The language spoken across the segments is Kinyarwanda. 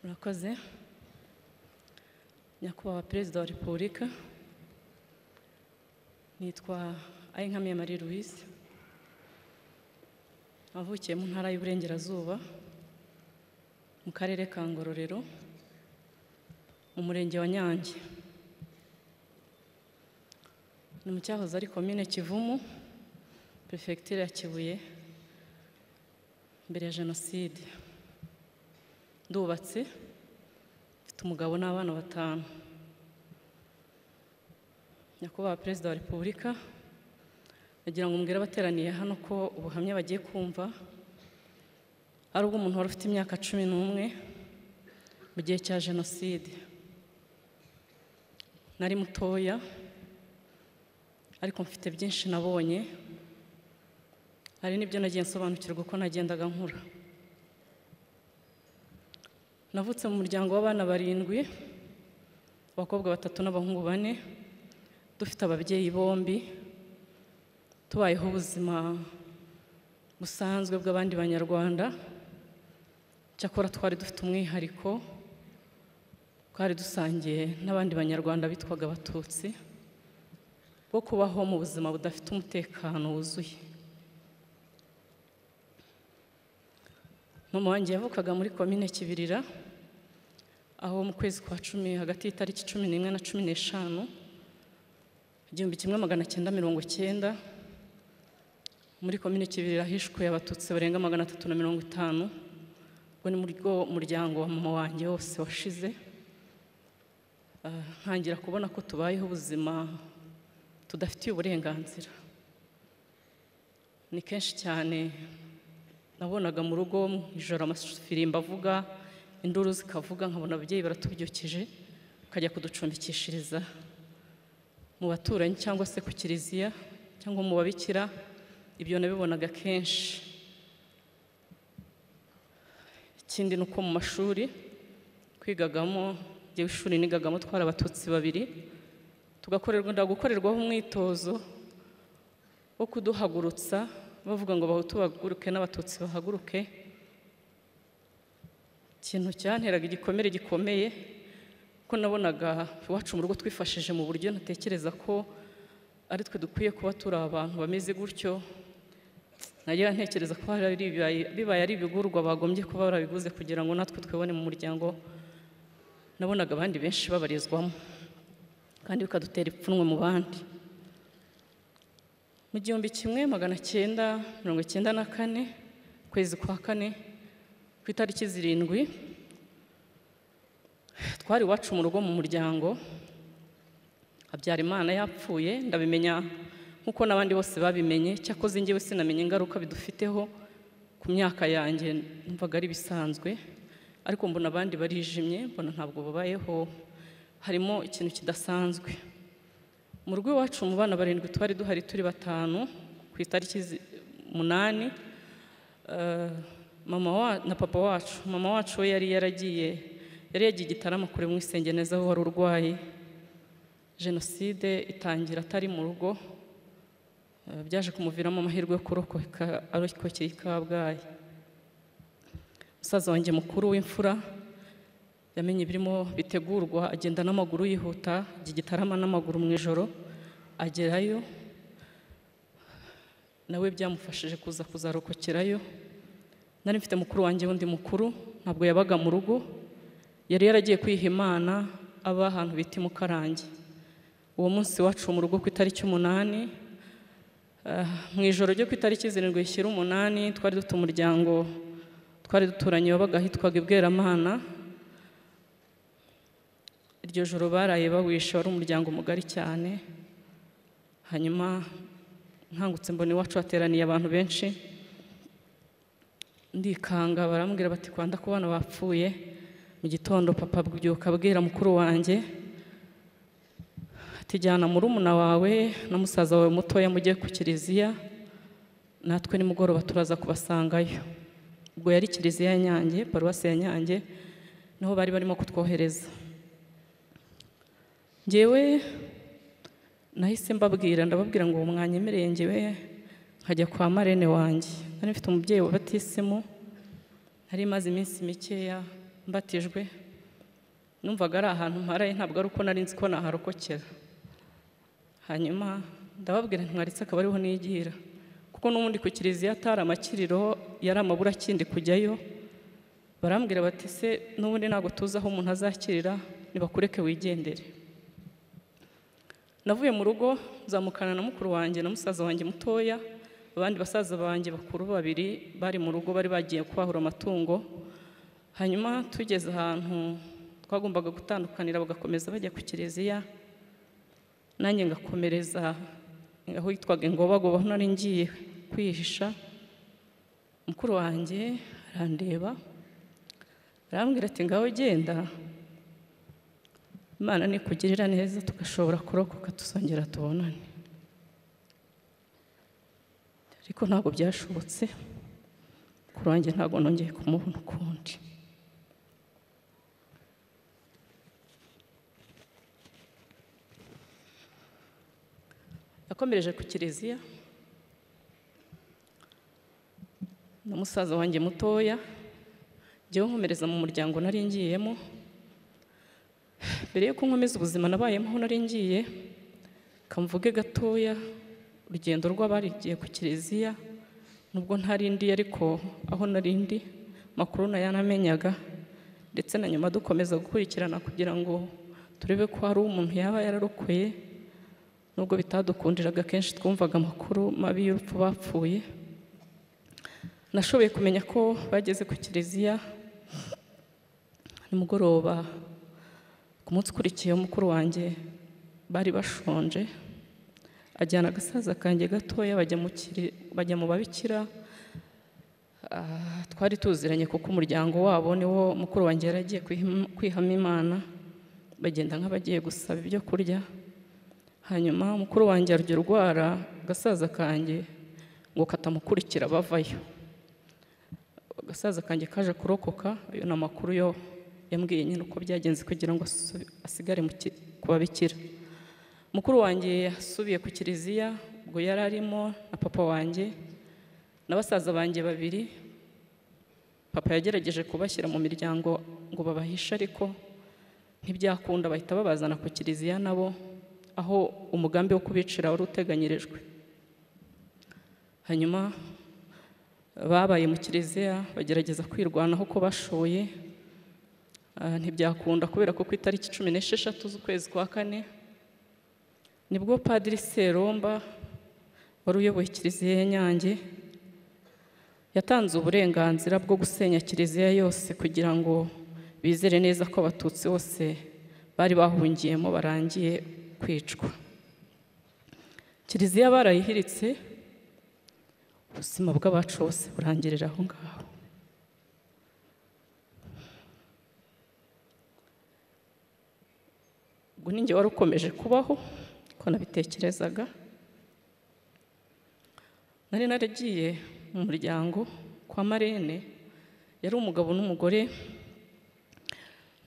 murakoze nyakubahwa perezida wa repubulika nitwa ayinkamiye marie louise navukiye mu ntara y'uburengerazuba mu karere ka ngororero mu murenge wa nyange ni mu cyahoze ari komine kivumu perefegitura ya kibuye mbere ya jenoside ndubatse mfite umugabo n'abana batanu nyakubahwa perezida wa repubulika nagira ngo umbwire abateraniye hano ko ubuhamya bagiye kumva ari ubw'umuntu wari ufite imyaka cumi n'umwe mu gihe cya jenoside nari mutoya ariko mfite byinshi nabonye hari n'ibyo nagiye nsobanukirwa uko nagendaga nkura navutse mu muryango w'abana barindwi abakobwa batatu n'abahungu bane dufite ababyeyi bombi tubayeho ubuzima busanzwe bw'abandi banyarwanda cyakora twari dufite umwihariko twari dusangiye n'abandi banyarwanda bitwaga abatutsi bwo kubaho mu buzima budafite umutekano wuzuye mama wanjye yavukaga muri komine kibirira aho mu kwezi kwa cumi hagati y'itariki cumi n'imwe na cumi n'eshanu igihumbi kimwe magana cyenda mirongo cyenda muri komine kibirira hishwe abatutsi barenga magana atatu na mirongo itanu ubwo ni muri bwo muryango wa mama wanjye wose washize Ah, ntangira kubona ko tubayeho ubuzima tudafitiye uburenganzira ni kenshi cyane nabonaga mu rugo mu ijoro amafirimbo avuga induru zikavuga nkabona ababyeyi baratubyukije tukajya kuducumbikishiriza mu baturanyi cyangwa se ku kiliziya cyangwa mu babikira ibyo nabibonaga kenshi ikindi ni uko mu mashuri twigagamo njyewe ishuri nigagamo twari abatutsi babiri tugakorerwa gukorerwaho umwitozo wo kuduhagurutsa bavuga ngo bahutu bahaguruke n'abatutsi bahaguruke ikintu cyanteraga igikomere gikomeye ko nabonaga iwacu mu rugo twifashije mu buryo ntatekereza ko ari twe dukwiye kuba turi abantu bameze gutyo nagira ntekereza ko hari ibibaye- bibaye ari ibigurwa bagombye kuba barabiguze kugira ngo natwe twibone mu muryango nabonaga abandi benshi babarizwamo kandi bikadutera ipfunwe mu bandi mu gihumbi kimwe magana cyenda mirongo icyenda na kane ukwezi kwa kane ku itariki zirindwi twari iwacu mu rugo mu muryango habyarimana yapfuye ndabimenya nk'uko n'abandi bose babimenye cyakoze njyewe sinamenye ingaruka bidufiteho ku myaka yanjye numvaga ari bisanzwe ariko mbona abandi barijimye mbona ntabwo babayeho harimo ikintu kidasanzwe mu rugo iwacu mu bana barindwi twari duhari turi batanu ku itariki zi- umunani eh, mama wa, na papa wacu mama wacu we yari yaragiye yari yagiye igitaramo kure mu isengeneza aho wari urwaye jenoside itangira atari mu rugo eh, byaje kumuviramo amahirwe yo kurokoka arokokeye i kabgayi musaza wanjye mukuru w'imfura yamenye ibirimo bitegurwa agenda n'amaguru yihuta ajya i gitarama n'amaguru mu ijoro agerayo nawe byamufashije kuza kuzarokokerayo nari mfite mukuru wanjye wundi mukuru ntabwo yabaga mu rugo yari yaragiye kwiha imana aba ahantu bita imukarange uwo munsi wacu mu rugo ku itariki umunani Ah, mu ijoro ryo ku itariki zirindwi rishyira umunani twari dufite umuryango twari duturanye wabaga ahitwaga ibweramana iryo joro baraye bawishe wari umuryango mugari cyane hanyuma nkangutse mbona iwacu hateraniye abantu benshi ndikanga barambwira bati kwanda ku bana bapfuye mu gitondo papa abyuka abwira mukuru wanjye ati jyana murumuna wawe na musaza wawe mutoya mujye ku kiliziya natwe nimugoroba turaza kubasangayo ubwo yari kiliziya ya nyange paruwasi ya nyange niho bari barimo kutwohereza njyewe nahise mbabwira ndababwira ngo uwo mwanyemereye njyewe nkajya kwa marene wanjye nari mfite umubyeyi wabatisemo nari maze iminsi mikeya mbatijwe numvaga ari ahantu mparaye ntabwo ari uko nari nzi ko naharokokera hanyuma ndababwira ntimwaritse akaba ariho nigira kuko n'ubundi ku kiliziya atari amakiriro yari amabura akindi kujyayo barambwira bati se n'ubundi ntabwo tuzi aho umuntu azakirira nibakureke wigendere navuye mu rugo nzamukana na mukuru wanjye na musaza wanjye mutoya abandi basaza banjye bakuru babiri bari mu rugo bari bagiye kwahura amatungo hanyuma tugeze ahantu twagombaga gutandukanira bagakomeza bajya ku kiliziya nanjye ngakomereza aho yitwaga ingobagoba aho nari ngiye kwihisha mukuru wanjye arandeba arambwira ati ngaho genda imana nikugirira neza tugashobora kurokoka tuzongera tubonane ariko ntabwo byashobotse mukuru wanjye ntabwo nongeye kumubona ukundi yakomereje ku kiliziya na musaza wanjye mutoya njyewe nkomereza mu muryango nari ngiyemo mbere yuko nkomeza ubuzima nabayemo aho nari ngiye kamvuge gatoya urugendo rw'abarigiye ku kiliziya nubwo ntari ndi ariko aho nari ndi makuru nayanamenyaga ndetse na nyuma dukomeza gukurikirana kugira ngo turebe ko hari umuntu yaba yararokoye nubwo bitadukundiraga kenshi twumvaga amakuru mabi y'urupfu bapfuye nashoboye kumenya ko bageze ku kiliziya nimugoroba ku munsi ukurikiye mukuru wanjye bari bashonje ajyana agasaza kanjye gatoya bajya mu kiri- bajya mu babikira Ah, twari tuziranye kuko umuryango wabo niwo mukuru wanjye yari agiye kwihima- kwihamo imana bagenda nk'abagiye gusaba ibyo kurya hanyuma mukuru wanjye arya urwara agasaza kanjye ngo katamukurikira bavayo agasaza kanjye kaje kurokoka ayo ni amakuru yo yambwiye nyine uko byagenze kugira ngo asu- asigare mu ki- ku babikira mukuru wanjye yasubiye ku kiliziya ubwo yari arimo na papa wanjye na basaza banjye babiri papa yagerageje kubashyira mu miryango ngo babahishe ariko ntibyakunda bahita babazana ku kiliziya nabo aho umugambi wo kubicira wari uteganyirijwe hanyuma babaye mu kiliziya bagerageza kwirwanaho ko bashoye Ah, ntibyakunda kubera ko ku itariki cumi n'esheshatu z'ukwezi kwa kane nibwo padiri seromba wari uyoboye kiliziya ya nyange yatanze uburenganzira bwo gusenya kiliziya yose kugira ngo bizere neza ko abatutsi bose bari bahungiyemo barangiye kwicwa kiliziya barayihiritse ubuzima bw'abacu bose burangirira aho ngaho ubwo ni njye wari ukomeje kubaho ko nabitekerezaga nari naragiye mu muryango kwa marene yari umugabo n'umugore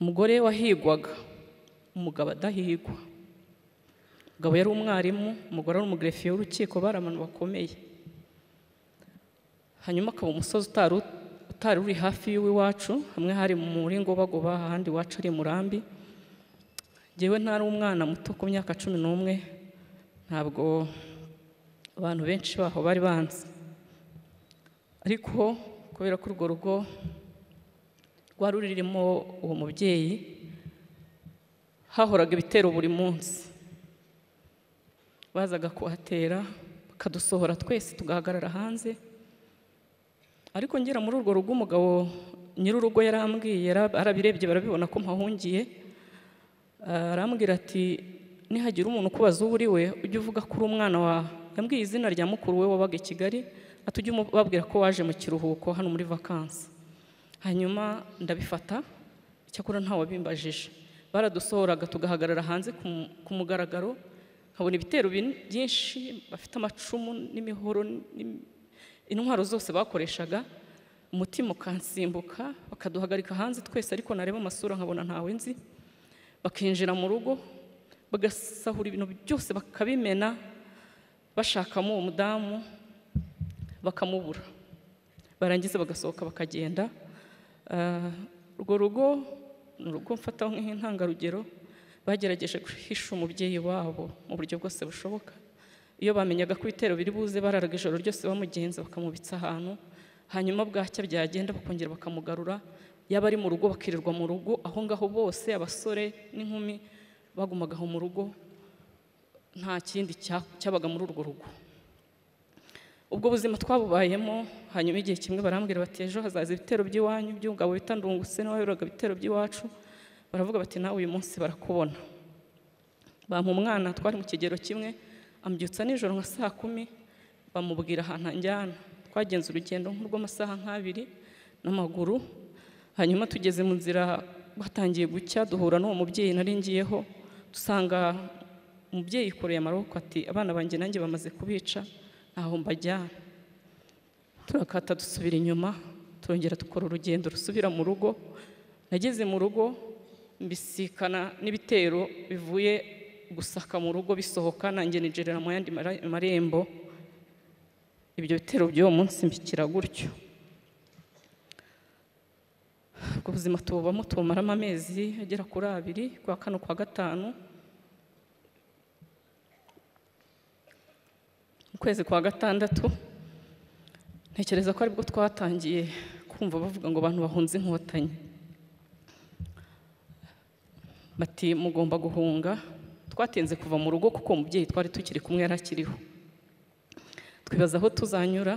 umugore wahigwaga umugabo adahigwa umugabo yari umwarimu umugore ari umugerefiye w'urukiko bari abantu bakomeye hanyuma akaba umusozi utari utari uri hafi y'iwacu hamwe hari muri ngobagoba ahandi iwacu ari i murambi njyewe ntari umwana muto ku myaka cumi n'umwe ntabwo abantu benshi baho bari banzi ariko kubera ko urwo rugo rwari rurimo uwo mubyeyi hahoraga ibitero buri munsi bazaga kuhatera bakadusohora twese tugahagarara hanze ariko ngera muri urwo rugo umugabo nyir'urugo yarambwiye yara- arabirebye barabibona ko mpahungiye Ah, arambwira ati nihagira umuntu ukubaza uwo uri we ujye uvuga ko uri umwana wawe yambwiye izina rya mukuru we wabaga i kigali ati ujye ubabwira ko waje mu kiruhuko hano muri vakansi hanyuma ndabifata icyakora ntawabimbajije baradusohoraga tugahagarara hanze ku mu- ku mugaragaro nkabona ibitero bin- byinshi bafite amacumu n'imihoro n'im- intwaro zose bakoreshaga umutima ukansimbuka bakaduhagarika hanze twese ariko nareba amasura nkabona ntawe nzi bakinjira mu rugo bagasahura ibintu byose bakabimena bashakamo uwo mudamu bakamubura barangiza bagasohoka bakagenda Ah, urwo rugo ni urugo mfata nk'intangarugero bagerageje guhisha umubyeyi wabo mu buryo bwose bushoboka iyo bamenyaga ko ibitero biri buze bararaga ijoro ryose bamugenza bakamubitsa ahantu hanyuma bwacya byagenda bakongera bakamugarura yaba ari mu rugo bakirirwa mu rugo aho ngaho bose abasore n'inkumi bagumaga aho mu rugo nta kindi cya- cyabaga muri urwo rugo ubwo buzima twabubayemo hanyuma igihe kimwe barambwira bati ejo hazaza ibitero by'iwanyu by'umugabo bita ndungutse n'uwayoboraga ibitero by'iwacu baravuga bati nawe uyu munsi barakubona bampa umwana twari mu kigero kimwe ambyutsa nijoro nka saa kumi bamubwira ahantu anjyana twagenze urugendo nk'urw'amasaha nk'abiri n'amaguru hanyuma tugeze mu nzira batangiye gucya duhura n'uwo mubyeyi nari ngiyeho dusanga umubyeyi yikoreye amaboko ati abana banjye nanjye bamaze kubica ntaho mbajyana turakata dusubira inyuma turongera dukora urugendo rusubira mu rugo nageze mu rugo mbisikana n'ibitero bivuye gusaka mu rugo bisohoka nanjye nigerera mu yandi mara- marembo ibyo bitero by'uwo munsi mbikira gutyo ubwo buzima tububamo tubumaramo amezi agera kuri abiri kwa kane kwa gatanu mu kwezi kwa gatandatu ntekereza ko aribwo twatangiye kumva bavuga ngo abantu bahunze inkotanyi bati mugomba guhunga twatinze kuva mu rugo kuko umubyeyi twari tukiri kumwe yari akiriho twibaza aho tuzanyura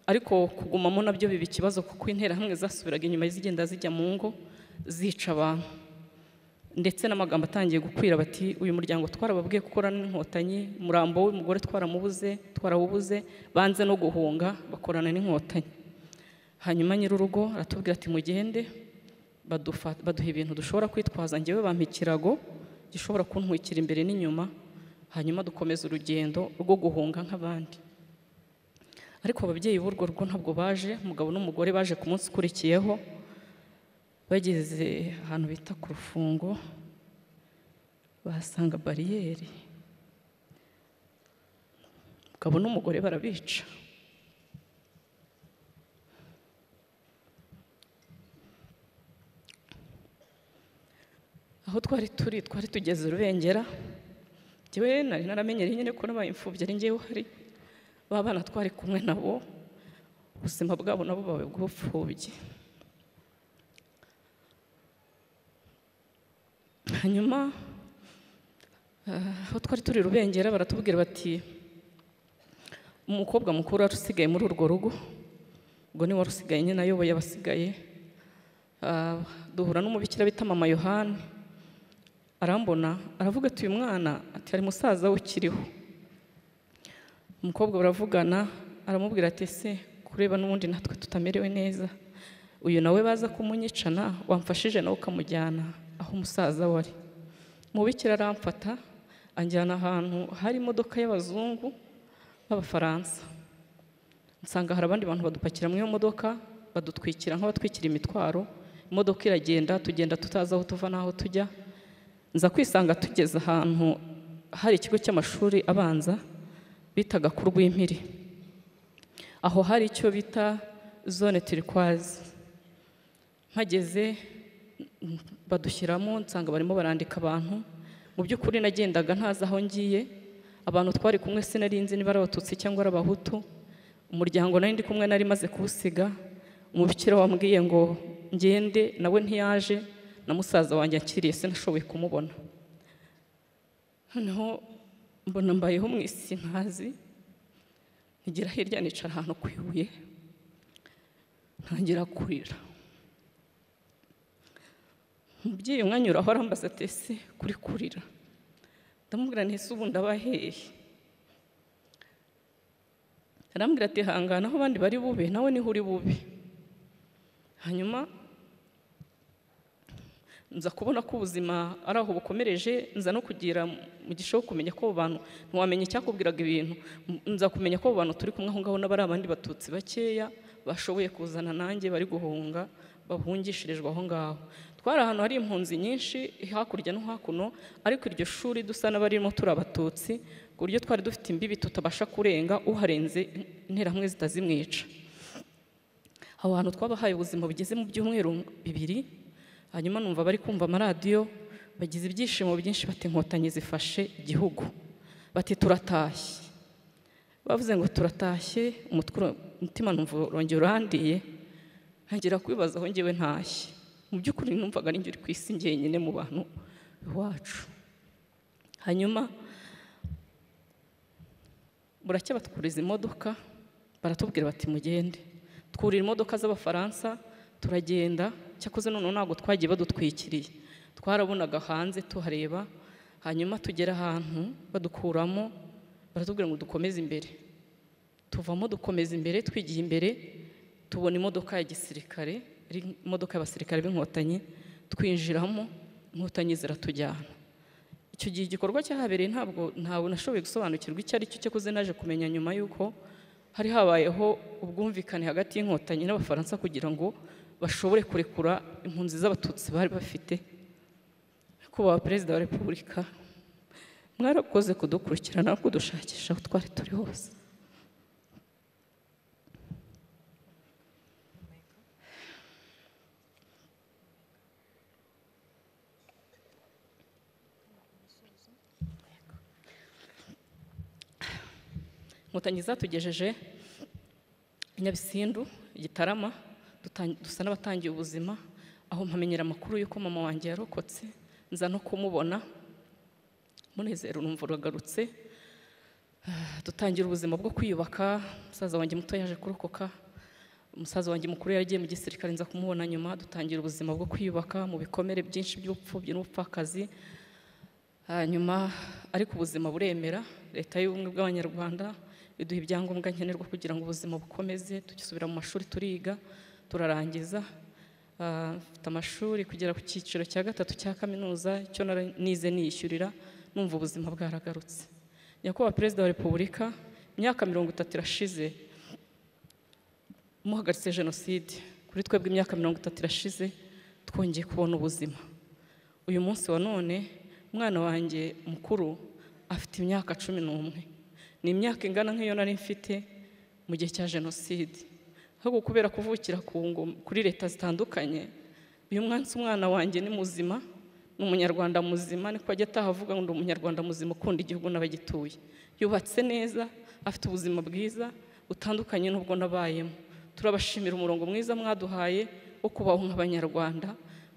ariko kugumamo nabyo biba ikibazo kuko interahamwe zasubiraga inyuma zigenda zijya mu ngo zica abantu ndetse n'amagambo atangiye gukwira bati uyu muryango twarababwiye gukora n'inkotanyi umurambo w'umugore twaramubuze twarawubuze banze no guhunga bakorana n'inkotanyi hanyuma nyir'urugo aratubwira ati mugende badufa- baduha ibintu dushobora kwitwaza ngewe bampa ikirago gishobora kuntwikira imbere n'inyuma hanyuma dukomeza urugendo rwo guhunga nk'abandi ariko ababyeyi b'urwo rugo ntabwo baje umugabo n'umugore baje ku munsi ukurikiyeho bageze ahantu bita ku rufungo bahasanga bariyeri umugabo n'umugore barabica aho twari turi twari tugeze urubengera njyewe nari naramenyereye nyine ko n'abaye imfubyi ari njyewe uhari ba bana twari kumwe nabo ubuzima bwabo nabo bawe bw'ubupfubyi hanyuma eh, aho twari turi rubengera baratubwira bati umukobwa mukuru wari usigaye muri urwo rugo ubwo ni wari usigaye nyine ayoboye abasigaye Ah, duhura n'umubikira bita mama yohani arambona aravuga ati uyu mwana ati hari musaza we ukiriho umukobwa baravugana aramubwira ati ese kureba n'ubundi natwe tutamerewe neza uyu nawe baza kumunyicana wamfashije nawe ukamujyana aho umusaza we ari mubikira aramfata anjyana ahantu hari imodoka y'abazungu b'abafaransa nsanga hari abandi bantu badupakira mu iyo modoka badutwikira nk'abatwikira imitwaro imodoka iragenda tugenda tutazi aho tuva n'aho tujya nza kwisanga tugeze ahantu hari ikigo cy'amashuri abanza bitaga ku rw'impiri aho hari icyo bita zone turikwazi mpageze mm, badushyiramo nsanga barimo barandika abantu mu by'ukuri nagendaga ntazi aho ngiye abantu twari kumwe sinarinzi niba ari abatutsi cyangwa ari abahutu umuryango nari ndi kumwe nari maze kuwusiga umubikira wambwiye ngo ngende nawe ntiyaje na musaza wanjye akiriye sinashoboye kumubona noneho mbona mbayeho mu isi ntazi nigera hirya nicara ahantu ku ibuye ntangira kurira umubyeyi umwanyuraho arambaza ati ese kuri kurira ndamubwira nti ese ubu ndabahehe arambwira ati hangana aho abandi bari bube nawe niho uri bube hanyuma nza kubona ko ubuzima ari aho bukomereje nza no kugira mu gishaho kumenya ko abo bantu ntiwamenya icyakubwiraga ibintu M- nza kumenya ko abo bantu turi kumwe aho ngaho n'abari abandi batutsi bakeya bashoboye kuzana nanjye bari guhunga bahungishirijwe aho ngaho twari ahantu hari impunzi nyinshi hakurya no hakuno ariko iryo shuri dusa n'abarimo turi abatutsi ku buryo twari dufite imbibi tutabasha kurenga uharenze interahamwe zitazimwica aho hantu twabahaye ubuzima bugeze mu byumweru bibiri hanyuma numva bari kumva amaradiyo bagize ibyishimo byinshi bati inkotanyi zifashe igihugu bati turatashye bavuze ngo turatashye umutwe uro- umutima numva urongera urandiye ntangira kwibaza aho ngewe ntashye mu by'ukuri numvaga ari njye uri ku isi njyenyine mu bantu iwacu hanyuma buracya batwuriza imodoka baratubwira bati mugende twurira imodoka z'abafaransa turagenda cyakoze noneho ntabwo twagiye badutwikiriye twarabonaga hanze tuhareba hanyuma tugera ahantu badukuramo baratubwira ngo dukomeze imbere tuvamo dukomeza imbere twigiye imbere tubona imodoka ya gisirikare ari imodoka y'abasirikare b'inkotanyi twinjiramo inkotanyi ziratujyana icyo gihe igikorwa cyahabereye ntabwo ntawe nashoboye gusobanukirwa icyo ari cyo cyakoze naje kumenya nyuma y'uko hari habayeho ubwumvikane hagati y'inkotanyi n'abafaransa kugira ngo bashobore kurekura impunzi z'abatutsi bari bafite nyakubahwa perezida wa repubulika mwarakoze kudukurikirana no kudushakisha aho twari turi hose inkotanyi zatugejeje i nyabisindu i gitarama dutan- dusa n'abatangiye ubuzima aho mpamenyera amakuru y'uko mama wanjye yarokotse nza no kumubona munezero urumva uragarutse Ah, dutangira ubuzima bwo kwiyubaka umusaza wanjye muto yaje kurokoka umusaza wanjye mukuru yaragiye mu gisirikare nza kumubona nyuma dutangira ubuzima bwo kwiyubaka mu bikomere byinshi by'ubupfubyi n'ubupfakazi hanyuma ariko ubuzima buremera leta y'ubumwe bw'abanyarwanda iduha ibyangombwa nkenerwa kugira ngo ubuzima bukomeze tugisubira mu mashuri turiga turarangiza Ah, mfite amashuri kugera ku cyiciro cya gatatu cya kaminuza icyo nara- nize niyishyurira numva ubuzima bwaragarutse nyakubahwa perezida wa repubulika imyaka mirongo itatu irashize muhagaritse jenoside kuri twebwe imyaka mirongo itatu irashize twongeye kubona ubuzima uyu munsi wa none umwana wanjye mukuru afite imyaka cumi n'umwe ni imyaka ingana nk'iyo nari mfite mu gihe cya jenoside ahubwo kubera kuvukira ku ngo- kuri leta zitandukanye uyu munsi umwana wanjye ni muzima ni umunyarwanda muzima niko ajya ataha avuga ngo ndi umunyarwanda muzima ukunda igihugu n'abagituye yubatse neza afite ubuzima bwiza butandukanye n'ubwo nabayemo turabashimira umurongo mwiza mwaduhaye wo kubaho nk'abanyarwanda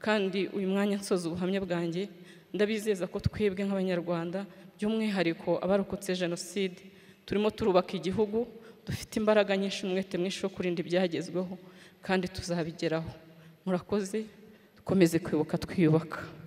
kandi uyu mwanya nsoza ubuhamya bwanjye ndabizeza ko twebwe nk'abanyarwanda by'umwihariko abarokotse jenoside turimo turubaka igihugu dufite imbaraga nyinshi n'umwete mwinshi wo kurinda ibyagezweho kandi tuzabigeraho murakoze dukomeze kwibuka twiyubaka